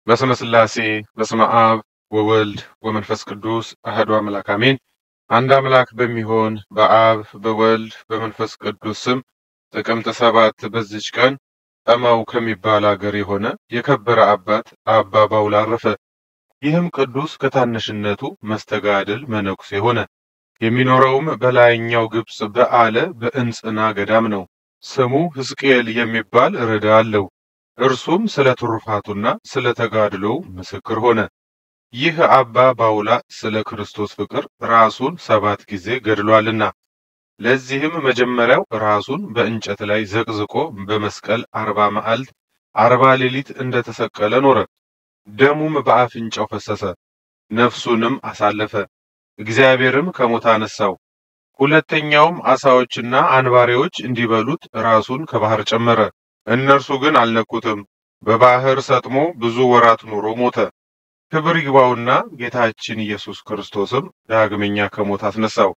በስመ ሥላሴ በስመ አብ ወወልድ ወመንፈስ ቅዱስ አህዱ አምላክ አሜን። አንድ አምላክ በሚሆን በአብ በወልድ በመንፈስ ቅዱስ ስም ጥቅምት ሰባት በዚች ቀን ጠማው ከሚባል አገር የሆነ የከበረ አባት አባ ባውል አረፈ። ይህም ቅዱስ ከታናሽነቱ መስተጋድል መነኩሴ ሆነ። የሚኖረውም በላይኛው ግብፅ በአለ በእንጽና ገዳም ነው። ስሙ ሕዝቅኤል የሚባል ርዳ አለው። እርሱም ስለ ትሩፋቱና ስለ ተጋድሎው ምስክር ሆነ። ይህ አባ ባውላ ስለ ክርስቶስ ፍቅር ራሱን ሰባት ጊዜ ገድሏልና ለዚህም መጀመሪያው ራሱን በእንጨት ላይ ዘቅዝቆ በመስቀል አርባ መዓልት አርባ ሌሊት እንደተሰቀለ ኖረ። ደሙም በአፍንጫው ፈሰሰ፣ ነፍሱንም አሳለፈ። እግዚአብሔርም ከሞት አነሳው። ሁለተኛውም አሳዎችና አንባሪዎች እንዲበሉት ራሱን ከባህር ጨመረ። እነርሱ ግን አልነኩትም። በባህር ሰጥሞ ብዙ ወራት ኑሮ ሞተ። ክብር ይግባውና ጌታችን ኢየሱስ ክርስቶስም ዳግመኛ ከሞት አስነሳው።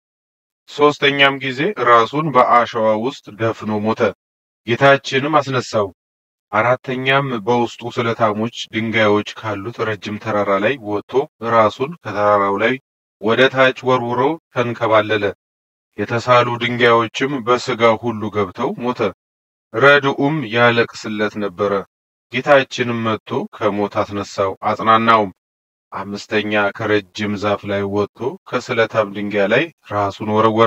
ሦስተኛም ጊዜ ራሱን በአሸዋ ውስጥ ደፍኖ ሞተ። ጌታችንም አስነሳው። አራተኛም በውስጡ ስለታሞች ድንጋዮች ካሉት ረጅም ተራራ ላይ ወጥቶ ራሱን ከተራራው ላይ ወደ ታች ወርውሮ ተንከባለለ። የተሳሉ ድንጋዮችም በሥጋው ሁሉ ገብተው ሞተ። ረድኡም ያለቅስለት ነበረ። ጌታችንም መጥቶ ከሞት አስነሳው፣ አጽናናውም። አምስተኛ ከረጅም ዛፍ ላይ ወጥቶ ከስለታም ድንጋይ ላይ ራሱን ወረወረ።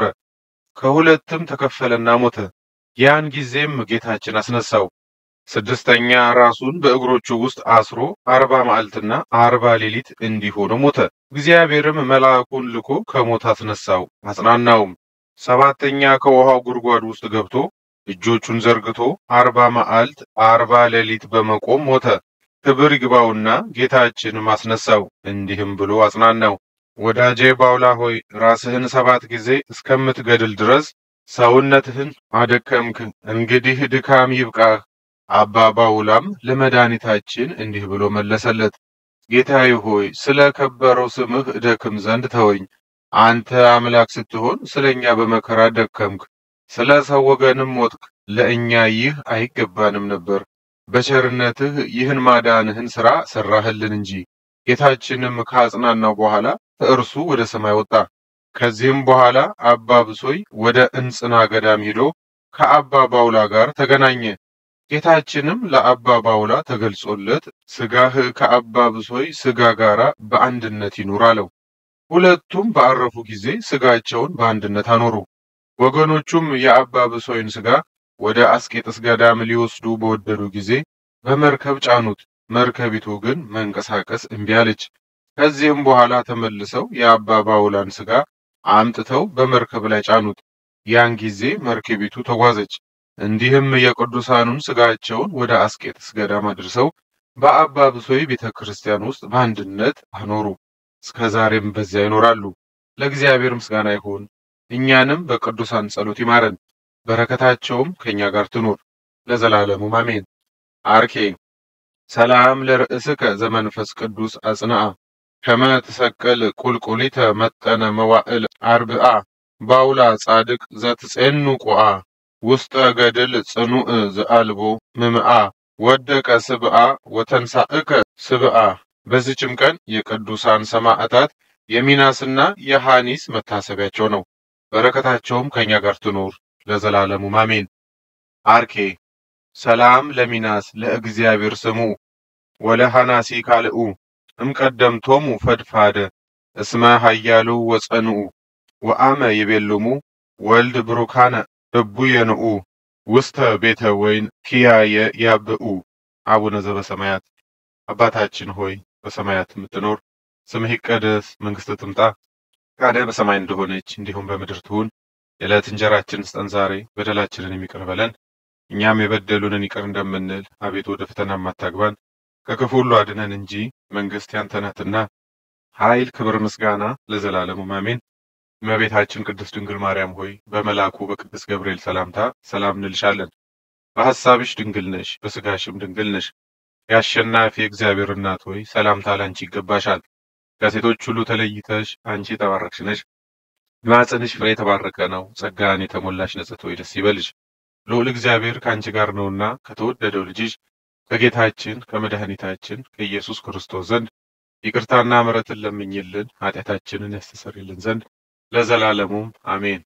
ከሁለትም ተከፈለና ሞተ። ያን ጊዜም ጌታችን አስነሳው። ስድስተኛ ራሱን በእግሮቹ ውስጥ አስሮ አርባ መዓልትና አርባ ሌሊት እንዲህ ሆኖ ሞተ። እግዚአብሔርም መልአኩን ልኮ ከሞት አስነሳው፣ አጽናናውም። ሰባተኛ ከውሃው ጉድጓድ ውስጥ ገብቶ እጆቹን ዘርግቶ አርባ መዓልት አርባ ሌሊት በመቆም ሞተ። ክብር ይግባውና ጌታችንም አስነሳው፣ እንዲህም ብሎ አጽናናው። ወዳጄ ባውላ ሆይ ራስህን ሰባት ጊዜ እስከምትገድል ድረስ ሰውነትህን አደከምክ። እንግዲህ ድካም ይብቃህ። አባ ባውላም ለመድኃኒታችን እንዲህ ብሎ መለሰለት። ጌታዬ ሆይ ስለ ከበረው ስምህ እደክም ዘንድ ተወኝ። አንተ አምላክ ስትሆን ስለ እኛ በመከራ ደከምክ፣ ስለ ሰው ወገንም ሞትክ። ለእኛ ይህ አይገባንም ነበር። በቸርነትህ ይህን ማዳንህን ሥራ ሠራህልን እንጂ። ጌታችንም ከአጽናናው በኋላ ከእርሱ ወደ ሰማይ ወጣ። ከዚህም በኋላ አባ ብሶይ ወደ እንጽና ገዳም ሄዶ ከአባ ባውላ ጋር ተገናኘ። ጌታችንም ለአባ ባውላ ተገልጾለት ሥጋህ ከአባ ብሶይ ሥጋ ጋር በአንድነት ይኑር አለው። ሁለቱም ባረፉ ጊዜ ሥጋቸውን በአንድነት አኖሩ። ወገኖቹም የአባ ብሶይን ሥጋ ወደ አስቄጥስ ገዳም ሊወስዱ በወደዱ ጊዜ በመርከብ ጫኑት። መርከቢቱ ግን መንቀሳቀስ እምቢ አለች። ከዚህም በኋላ ተመልሰው የአባ ባውላን ሥጋ አምጥተው በመርከብ ላይ ጫኑት። ያን ጊዜ መርከቢቱ ተጓዘች። እንዲህም የቅዱሳኑን ሥጋቸውን ወደ አስቄጥስ ገዳም አድርሰው በአባ ብሶይ ቤተ ክርስቲያን ውስጥ በአንድነት አኖሩ። እስከ ዛሬም በዚያ ይኖራሉ። ለእግዚአብሔር ምስጋና ይሁን። እኛንም በቅዱሳን ጸሎት ይማረን፣ በረከታቸውም ከእኛ ጋር ትኑር ለዘላለሙ አሜን። አርኬ ሰላም ለርእስከ ዘመንፈስ ቅዱስ አጽንአ ከመ ትሰቅል ቁልቁሊተ መጠነ መዋዕል አርብአ ባውላ ጻድቅ ዘትጼኑ ቁአ ውስጠ ገድል ጽኑዕ ዘአልቦ ምምአ ወደቀ ስብአ ወተንሳእከ ስብአ። በዚችም ቀን የቅዱሳን ሰማዕታት የሚናስና የሐኒስ መታሰቢያቸው ነው። በረከታቸውም ከእኛ ጋር ትኑር ለዘላለሙ አሜን። አርኬ ሰላም ለሚናስ ለእግዚአብሔር ስሙ ወለሐናሲ ካልኡ እምቀደምቶሙ ፈድፋደ እስመ ኃያሉ ወጸንኡ ወአመ ይቤልሙ ወልድ ብሩካነ እቡ የንኡ ውስተ ቤተ ወይን ኪያየ ያብኡ። አቡነ ዘበሰማያት አባታችን ሆይ በሰማያት የምትኖር ስምህ ይቀደስ፣ መንግሥትህ ትምጣ፣ ፈቃድህ በሰማይ እንደሆነች እንዲሁም በምድር ትሁን። የዕለት እንጀራችንን ስጠን ዛሬ፣ በደላችንን የሚቅር በለን እኛም የበደሉንን ይቅር እንደምንል፣ አቤቱ ወደ ፈተና አታግባን ከክፉ ሁሉ አድነን እንጂ መንግሥት ያንተ ናትና ኃይል፣ ክብር፣ ምስጋና ለዘላለሙ አሜን። እመቤታችን ቅድስት ድንግል ማርያም ሆይ በመልአኩ በቅዱስ ገብርኤል ሰላምታ ሰላም እንልሻለን። በሐሳብሽ ድንግል ነሽ፣ በሥጋሽም ድንግል ነሽ። የአሸናፊ እግዚአብሔር እናት ሆይ ሰላምታ ላንቺ ይገባሻል። ከሴቶች ሁሉ ተለይተሽ አንቺ የተባረክሽ ነሽ። ማኅፀንሽ ፍሬ የተባረከ ነው። ጸጋን የተሞላሽ ንጽሕት ሆይ ደስ ይበልሽ፣ ልዑል እግዚአብሔር ከአንቺ ጋር ነውና ከተወደደው ልጅሽ ከጌታችን ከመድኃኒታችን ከኢየሱስ ክርስቶስ ዘንድ ይቅርታና ምሕረትን ለምኝልን ኃጢአታችንን ያስተሰርይልን ዘንድ ለዘላለሙም አሜን።